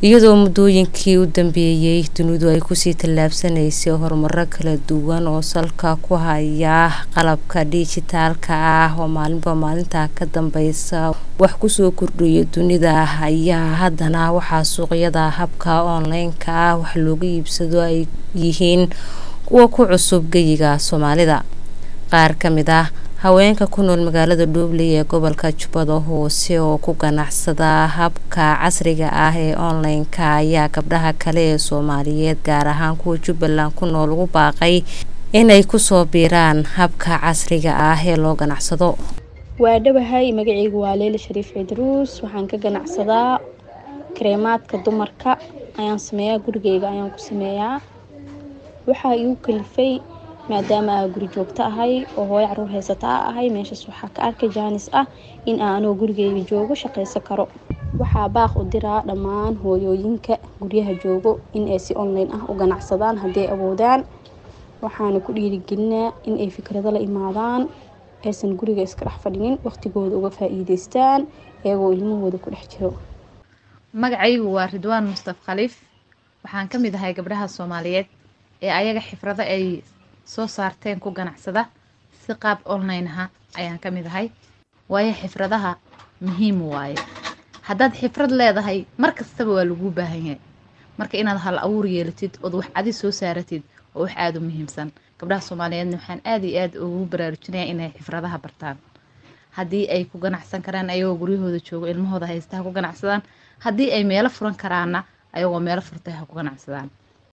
iyadoo muddooyinkii u dambeeyey dunidu ay kusii tallaabsanaysay horumaro kala duwan oo salka ku haya qalabka dhijitaalka ah oo maalinba maalinta ka dambeysa wax kusoo kordhaya dunida ayaa haddana waxaa suuqyada habka online-ka ah wax looga iibsado ay yihiin kuwa ku cusub geyiga soomaalida qaar ka mid ah haweenka ku nool magaalada dhuubley ee gobolka jubbada hoose oo ku ganacsada habka casriga ah ee online-ka ayaa gabdhaha kale ee soomaaliyeed gaar ahaan kuwa jubbaland ku nool ugu baaqay inay kusoo biiraan habka casriga ah ee loo ganacsado waa dhawahay magaceygu waa leila shariif cidruus waxaan ka ganacsadaa kareemaadka dumarka ayaan sameeyaa gurigeyga ayaan ku sameeyaa waxaa igu kalifay maadaama aa guri joogto ahay oo hooyo caruur haysata a ahay meeshaas waxaa ka arkay jaanis ah in aan anoo gurigeyga joogo shaqaysan karo waxaa baaq u diraa dhammaan hooyooyinka guryaha joogo in ay si online ah u ganacsadaan hadday awoodaan waxaana ku dhiirigelinaa in ay fikrado la imaadaan aysan guriga iska dhex fadhinin waqtigooda uga faa-iideystaan iyagoo ilmahooda ku dhex jiro magacaygu waa ridwaan mustaf khaliif waxaan ka mid ahay gabdhaha soomaaliyeed ee ayaga xifrado ay soo saarteen ku ganacsada si qaab online aha ayaan ka mid ahay waayo xifradaha muhiim waaye haddaad xifrad leedahay mar kastaba waa laguu baahan yahay marka inaad hal awuur yeelatid ood wax adi soo saaratid oo wax aada u muhiimsan gabdhaha soomaaliyeedna waxaan aada iyo aada ugu baraarujinaya inay xifradaha bartaan haddii ay ku ganacsan karaan ayagoo guryahooda joogo ilmahooda haysta ha ku ganacsadaan haddii ay meelo furan karaana ayagoo meelo furtay ha ku ganacsadaan